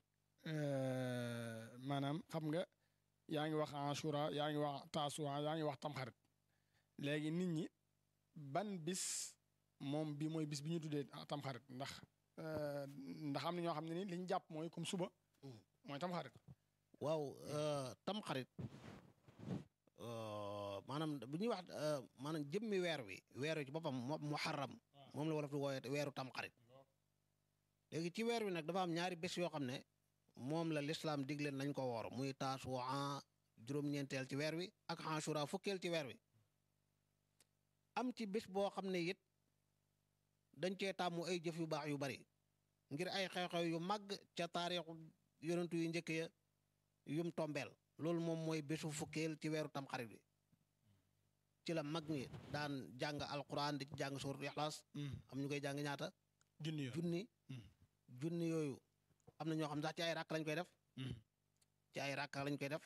maanaam xam nga yaa ngi wax Ashura yaa ngi wax Tasuwaa yaa ngi wax tamxarit léegi nit ñi ban bis moom bi mooy bis bi ñu tuddee tamxarit ndax ndax am na ñoo xam ne ni li ñu jàpp mooy comme suba mooy tamxarit waaw tamxarit maanaam bu ñuy wax maanaam jëmmi weer wi weer wi ci boppam muharram moom la wolof di wooyee weeru tamxarit léegi ci weer wi nag dafa am ñaari bés yoo xam ne moom la lislaam digle nañ ko woor muy taasuwaa juróom-ñeenteel ci weer wi ak Ashura fukkeel ci weer wi am ci bés boo xam ne it dañ cee tàmmu ay jëf yu baax yu bari ngir ay xew-xew yu màgg ca taarixu yonentu yu njëkk ya yum tombeel loolu moom mooy bésu fukkeel ci weeru tamxarit bi ci la mag ñi daan jàng alquran di ci jàng suuratul ixlaas am ñu koy jàng ñaata junni yoon junni junni yooyu am na ñoo xam sax ci ay ràkk lañ koy def ci ay ràkk lañ koy def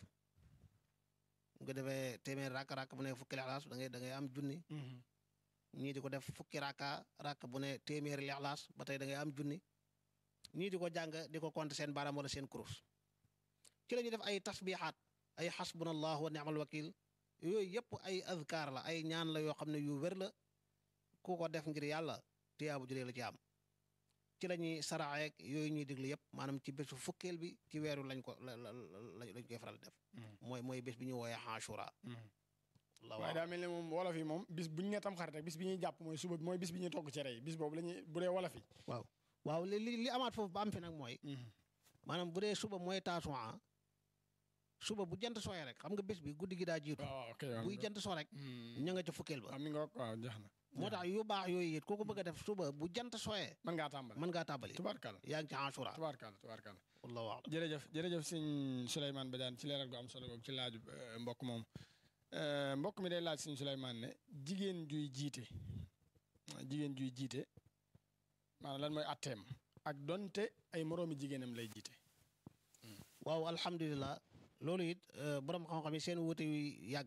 nga defee téeméer ràkk ràkk bu ne fukki lixlaas da ngay da ngay am junni ñii di ko def fukki ràkka ràkk bu ne téeméeri lixlaas ba tey da ngay am junni ñii di ko jàng di ko compter seen baaraam wala seen kurus ci la ñuy def ay tasbiixaat ay xasbunallah wa ni'mal wakil yooyu yëpp ay azkaar la ay ñaan la yoo xam ne yu wér la ku ko def ngir yàlla tiyaabu juree la ci am ci la ñuy saraxeek yooyu ñuy déglu yëpp maanaam ci bésu fukkeel bi ci weeru lañ ko la la lañ koy faral def mooy mooy bés bi ñu wooyee Ashura la waaye daa mel ne moom wolof yi moom bis bu ñu nee tam xarit rek bis bi ñuy jàpp mooy suba mooy bis bi ñuy togg cere yi bis boobu la ñuy bu dee wolof yi waaw li li li amaat foofu ba am fi nag mooy maanaam bu dee suba mooy taasuwaa suba bu jant sooyee rek xam nga bés bi guddi gi daa jiitu waaw ok buy jant soo rek ña nga ca fukkeel ba waaw mi nga waaw jeex na moo tax yu baax yooyu it ku ko bëgg a def suba bu jant sooyee mën ngaa tàmbali mën ngaa tàmbali tubaarkàlla yaa ngi ci Ashura tubaarkàlla tubaarkàlla wallahu a'lam jërëjëf jërëjëf sëñ Souleymane Badiane ci leeral gu am solo boobu ci laaju mbokk moom mbokk mi day laaj sëñ Souleymane ne jigéen juy jiite jigéen juy jiite maanaam lan mooy atteem ak donte ay moroomi jigéenam lay jiite waaw alhamdulilah loolu it borom xam-xam yi seen wuute yu yàgg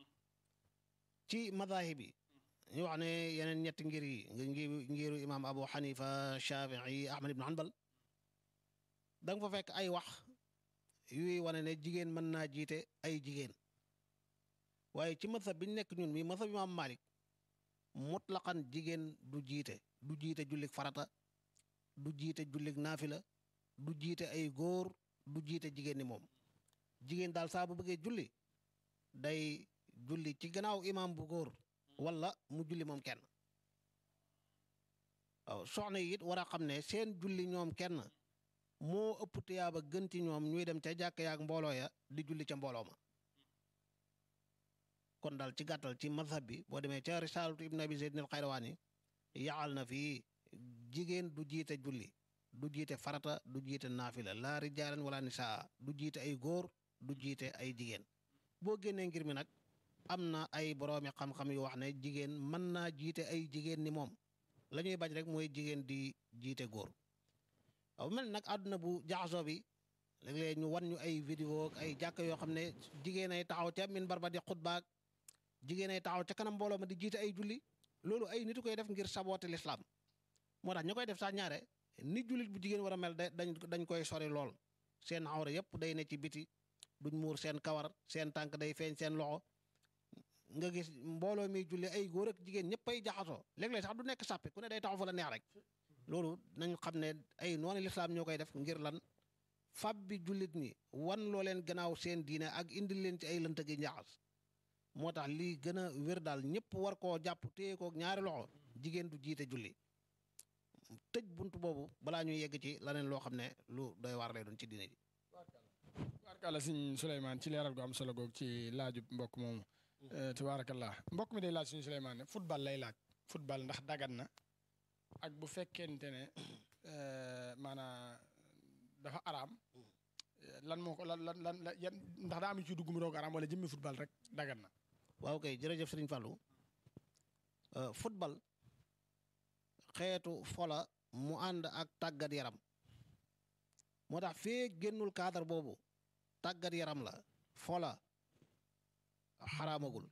ci madahib yi ñu wax ne yeneen ñetti ngir yi ngi ngiru imaam Abu Hanifa Shafii Ahmad ibn Hanbal da nga fa fekk ay wax yuy wane ne jigéen mën naa jiite ay jigéen waaye ci mazhab bi ñu nekk ñun mi mazhab imaam Malik mutlaqan jigéen du jiite du jiite jullik farata du jiite jullik naafila du jiite ay góor du jiite jigéen ni moom jigéen daal saa bu bëggee julli day julli ci gannaaw imaam bu góor wala mu julli moom kenn waaw soxna yi it war a xam ne seen julli ñoom kenn moo ëpp tiyaaba gën ci ñoom ñuy dem ca jàkk yaak mbooloo ya di julli ca mbooloo ma kon daal ci gàttal ci mazhab bi boo demee ca risalatu ibn abi zayd al xayrawaani yaxal na fii jigéen du jiite julli du jiite farata du jiite naafila laa rijaalan wala nisaa du jiite ay góor du jiite ay jigéen boo génnee ngir mi nag am na ay boroomi xam-xam yu wax ne jigéen mën naa jiite ay jigéen ni moom la ñuy bañ rek mooy jigéen di jiite góor waaw mel nag àdduna bu jaxasoo bi léeg-léeg ñu wan ñu ay vidéo ak ay jàkk yoo xam ne jigéen ay taxaw ca minbar ba di xutbaak jigéen ay taxaw ca kanam mbooloo ma di jiite ay julli loolu ay nit koy def ngir saboote lislaam moo tax ñu koy def sax ñaare ni jullit bu jigéen war a mel dañ dañ koy sori lool seen awra yëpp day ne ci biti duñ muur seen kawar seen tànk day feeñ seen loxo nga gis mbooloo mi julli ay góor ak jigéen ñëpp ay jaxasoo léeg-léeg sax du nekk sàppi ku ne day taxaw fa la neex rek loolu nañ xam ne ay noonu lislaam ñoo koy def ngir lan fab bi jullit ñi wan loo leen gannaaw seen diine ak indil leen ci ay lënt gi njaxas moo tax lii gën a wér daal ñëpp war koo jàpp téye ko ñaari loxo jigéen du jiite julli tëj bunt boobu balaa ñuy yegg ci laneen loo xam ne lu doy waar lay doon ci diine ji tubaarkàlla sëñ Souleymane ci leeral gu am solo googu ci laaju mbokk moomu tubaarakallah mbokk mi day laaj suñu Souleymane ne football lay laaj football ndax dagat na ak bu fekkente ne maanaam dafa araam lan moo ko lan lan lan yan ndax daa am ci dugg mu doog araam wala jëmmi football rek dagat na waaw kay jërëjëf Sëriñ Fallou football xeetu fola mu ànd ak tàggat yaram moo tax fee génnul cadre boobu tàggat yaram la fola xaraamagul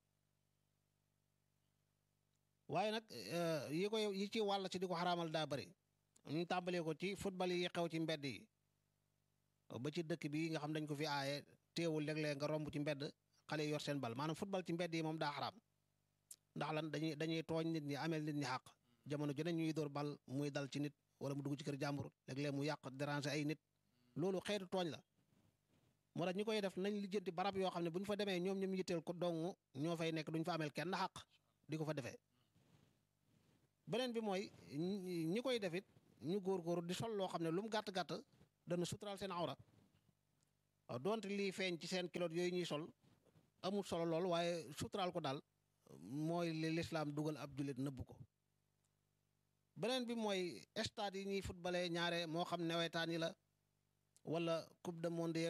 waaye nag yi koy yi ci wàll ci di ko xaraamal daa bëri ñu tàmbalee ko ci football yi xew ci mbedd yi ba ci dëkk bi nga xam dañ ko fi aaye teewul léeg-léeg nga romb ci mbedd xale yor seen bal maanaam football ci mbedd yi moom daa xaraam ndax lan dañuy dañuy tooñ nit ñi ameel nit ñi xàq jamono ju ne ñuy door bal muy dal ci nit wala mu dugg ci kër jàmbur léeg-léeg mu yàq déranger ay nit loolu xeetu tooñ la moo tax ñi koy def nañ lijjanti barab yoo xam ne bu ñu fa demee ñoom ñoom yitteel ko dong ñoo fay nekk duñ fa ameel kenn xàq di ko fa defee beneen bi mooy ñi koy defit ñu góor-góor di sol loo xam ne lu mu gàtt-gàtt dana suturaal seen awra waaw donte lii feeñ ci seen kiloot yooyu ñuy sol amul solo lool waaye suturaal ko daal mooy li lislaam dugal ab jullit nëbb ko beneen bi mooy stade yi ñuy footballé ñaare moo xam nawetaan yi la wala coupe de monde